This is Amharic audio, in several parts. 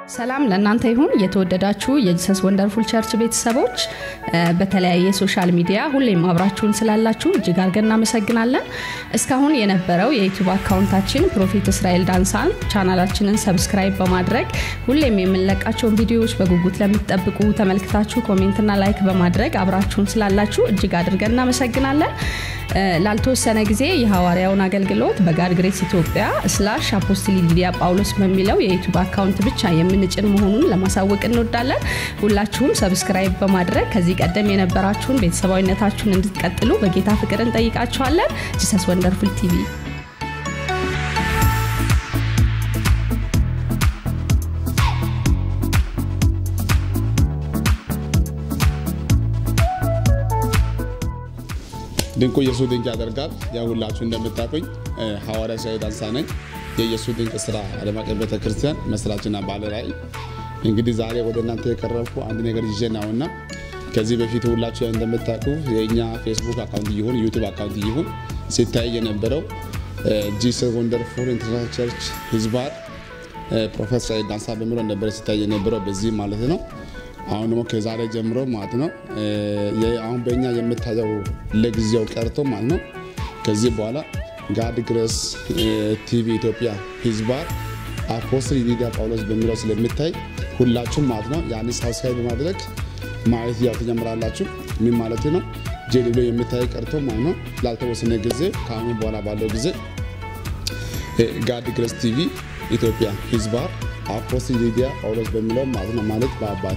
ሰላም ለእናንተ ይሁን የተወደዳችሁ የጂሰስ ወንደርፉል ቸርች ቤተሰቦች በተለያየ ሶሻል ሚዲያ ሁሌም አብራችሁን ስላላችሁ እጅግ አድርገን እናመሰግናለን እስካሁን የነበረው የዩቱብ አካውንታችን ፕሮፌት እስራኤል ዳንሳን ቻናላችንን ሰብስክራይብ በማድረግ ሁሌም የምንለቃቸውን ቪዲዮዎች በጉጉት ለምትጠብቁ ተመልክታችሁ ኮሜንትና ላይክ በማድረግ አብራችሁን ስላላችሁ እጅግ አድርገን እናመሰግናለን ላልተወሰነ ጊዜ የሐዋርያውን አገልግሎት በጋድ ግሬስ ኢትዮጵያ ስላሽ አፖስትሊ ሊዲያ ጳውሎስ በሚለው የዩቱብ አካውንት ብቻ የምንጭን መሆኑን ለማሳወቅ እንወዳለን ሁላችሁም ሰብስክራይብ በማድረግ ከዚህ ቀደም የነበራችሁን ቤተሰባዊነታችሁን እንድትቀጥሉ በጌታ ፍቅር እንጠይቃችኋለን ጂሰስ ወንደርፉል ቲቪ ድንቁ ኢየሱስ ድንቅ ያደርጋል። ያው ሁላችሁ እንደምታውቁኝ ሐዋርያ ሳይድ ዳንሳ ነኝ። የኢየሱስ ድንቅ ስራ ዓለም አቀፍ ቤተክርስቲያን መስራችና ባለራዕይ። እንግዲህ ዛሬ ወደ እናንተ የቀረብኩ አንድ ነገር ይዤ ነውና ከዚህ በፊት ሁላችሁ እንደምታውቁ የእኛ ፌስቡክ አካውንት ይሁን ዩቱብ አካውንት ይሁን ሲታይ የነበረው ጂሰስ ወንደርፉል ኢንተርናሽናል ቸርች ህዝባር ፕሮፌት ሳይድ ዳንሳ በሚለው ነበረ ሲታይ የነበረው በዚህ ማለት ነው። አሁን ደግሞ ከዛሬ ጀምሮ ማለት ነው አሁን በእኛ የምታየው ለጊዜው ቀርቶ ማለት ነው ከዚህ በኋላ ጋድ ግሬስ ቲቪ ኢትዮጵያ ህዝባር አፖስትል ሊዲያ ጳውሎስ በሚለው ስለምታይ ሁላችሁም ማለት ነው ያን ሳብስክራይብ በማድረግ ማየት ያው ትጀምራላችሁ። ምን ማለት ነው ጄል ብሎ የምታይ ቀርቶ ማለት ነው ላልተወሰነ ጊዜ ከአሁን በኋላ ባለው ጊዜ ጋድ ግሬስ ቲቪ ኢትዮጵያ ህዝባር አፖስትል ሊዲያ ጳውሎስ በሚለው ማለት ነው ማለት በአባቴ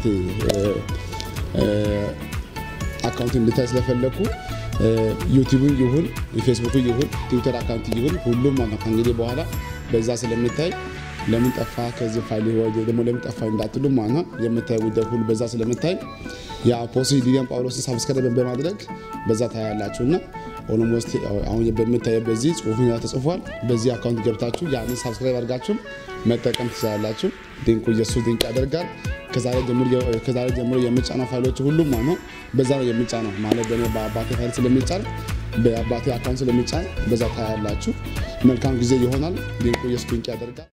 አካውንት እንድታይ ስለፈለግኩ ዩቲዩብ ይሁን ፌስቡክ ይሁን ትዊተር አካውንት ይሁን ሁሉም ማለት ከእንግዲህ በኋላ በዛ ስለምታይ ለምን ጠፋ ከዚህ ፋይል ደግሞ ለምን ጠፋ እንዳትሉ ማለት ነው የምታይ ጉዳይ ሁሉ በዛ ስለምታይ የአፖስትል ሊዲያን ጳውሎስን ሳብስክራይብ በማድረግ በዛ ታያላችሁ እና ኦሎሞስት አሁን በምታየ በዚህ ጽሁፍ ተጽፏል። በዚህ አካውንት ገብታችሁ ያንን ሳብስክራይብ አድርጋችሁ መጠቀም ትችላላችሁ። ድንቁ ኢየሱስ ድንቅ ያደርጋል። ከዛሬ ጀምሮ የሚጫነው ፋይሎች ሁሉም ነው በዛ ነው የሚጫነው ማለት በአባቴ ፋይል ስለሚጫን በአባቴ አካውንት ስለሚጫን በዛ ታያላችሁ። መልካም ጊዜ ይሆናል። ድንቁ ኢየሱስ ድንቅ ያደርጋል።